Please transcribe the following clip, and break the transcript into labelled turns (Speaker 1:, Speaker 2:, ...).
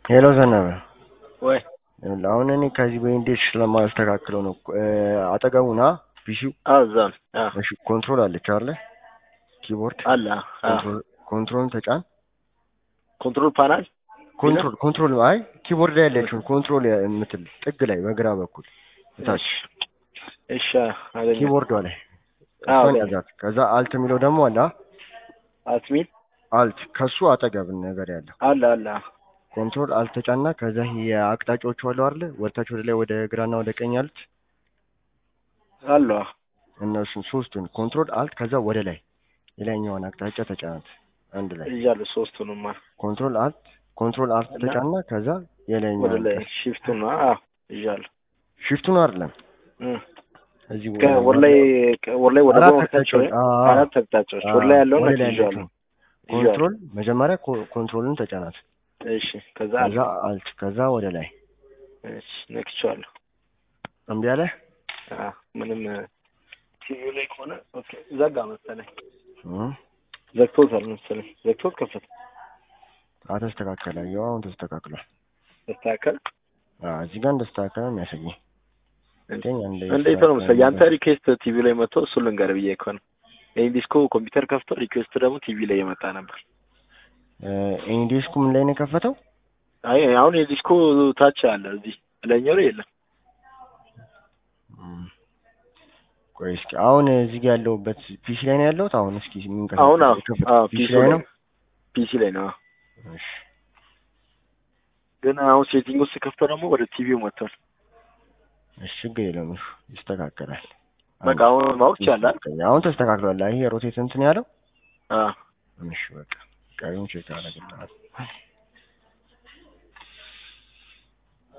Speaker 1: ሄሎ ዘነበ
Speaker 2: ወይ
Speaker 1: ይኸውልህ አሁን እኔ ከዚህ በኢንዴክስ ስለማስተካክለው ነው እ አጠገቡ ና ፒሲው
Speaker 2: አዎ እዛ ነው። አዎ
Speaker 1: እሺ ኮንትሮል አለች አይደለ ኪቦርድ
Speaker 2: አለ። አዎ
Speaker 1: ኮንትሮል ኮንትሮልን ተጫን
Speaker 2: ኮንትሮል ፓናል
Speaker 1: ኮንትሮል ኮንትሮል አይ ኪቦርድ ላይ ያለችውን ኮንትሮል የምትል ጥግ ላይ በግራ በኩል እታች
Speaker 2: እሺ አገኘ
Speaker 1: ኪቦርዷ ላይ
Speaker 2: አዎ
Speaker 1: እሷን ያዛት ከዛ አልት የሚለው ደግሞ አለ አ?
Speaker 2: አትሚል
Speaker 1: አልት ከሱ አጠገብ ነገር ያለው
Speaker 2: አለ አለ
Speaker 1: ኮንትሮል አልት ተጫና ከዛ የአቅጣጫዎቹ አሉ አይደለ ወደታች ወደ ላይ ወደ ግራና ወደ ቀኝ ያሉት
Speaker 2: አለ
Speaker 1: እነሱን ሶስቱን ኮንትሮል አልት ከዛ ወደ ላይ የላይኛውን አቅጣጫ ተጫናት አንድ ላይ
Speaker 2: እያሉ ሶስቱንማ
Speaker 1: ኮንትሮል አልት ኮንትሮል አልት
Speaker 2: እና
Speaker 1: ተጫና ከዛ
Speaker 2: ወደ
Speaker 1: የላይኛውን
Speaker 2: ላይ ሺፍቱን አዎ እያሉ
Speaker 1: ሽፍቱን አይደለም
Speaker 2: እም
Speaker 1: እዚህ
Speaker 2: ከወር ላይ ወር ላይ ወደ
Speaker 1: አራት
Speaker 2: ጎን
Speaker 1: አቅጣጫዎች
Speaker 2: ወጣቸው
Speaker 1: አዎ፣
Speaker 2: አራት አቅጣጫዎች ወር ላይ ያለውን
Speaker 1: ወደ ላይ
Speaker 2: ይዣሉ
Speaker 1: ያለችውን ኮንትሮል መጀመሪያ ኮ- ኮንትሮልን ተጫናት
Speaker 2: እሺ ከዛ
Speaker 1: ከዛ አልት ከዛ ወደ ላይ
Speaker 2: እሺ ነክቼዋለሁ
Speaker 1: እምቢ አለ
Speaker 2: አዎ ምንም ቲቪው ላይ ከሆነ ኦኬ ዘጋ መሰለኝ
Speaker 1: እም፣
Speaker 2: ዘግቶታል መሰለኝ ዘግቶት ከፈተ
Speaker 1: አተስተካከለ ያው አሁን ተስተካክሏል
Speaker 2: ተስተካከል
Speaker 1: አዎ እዚህ ጋር እንደስተካከለ ነው የሚያሳየኝ ግን አንዴ
Speaker 2: እንዴት ነው መሰለኝ ያንተ ሪኩዌስት ቲቪ ላይ መጥቶ እሱን ልንገርህ ብዬ እኮ ነው ይሄን ዲስኮ ኮምፒውተር ከፍቶ ሪኩዌስት ደግሞ ቲቪ ላይ የመጣ ነበር
Speaker 1: ኢንዲስኩ ምን ላይ ነው የከፈተው
Speaker 2: አይ አሁን የዲስኮ ታች አለ እዚህ ላይኛው ላይ የለም
Speaker 1: እም፣ ቆይ እስኪ አሁን እዚህ ጋር ያለሁበት ፒሲ ላይ ነው ያለሁት አሁን እስኪ የሚንቀሳቀስ
Speaker 2: አሁን አዎ
Speaker 1: የከፈተው
Speaker 2: አዎ
Speaker 1: ፒሲ
Speaker 2: ፒሲ
Speaker 1: ላይ
Speaker 2: ላይ
Speaker 1: ነው
Speaker 2: ፒሲ ላይ ነው
Speaker 1: እሺ
Speaker 2: ግን አሁን ሴቲንግ ውስጥ ከፍተው ደግሞ ወደ ቲቪው መጥቷል
Speaker 1: እሺ ችግር የለውም እሱ ይስተካከላል
Speaker 2: በቃ አሁን ማወቅ ይቻላል
Speaker 1: አሁን ተስተካክሏል ይሄ ሮቴት እንትን ያለው
Speaker 2: አዎ
Speaker 1: እሺ በቃ ቀሪውን ቼክ አደርግልሃለሁ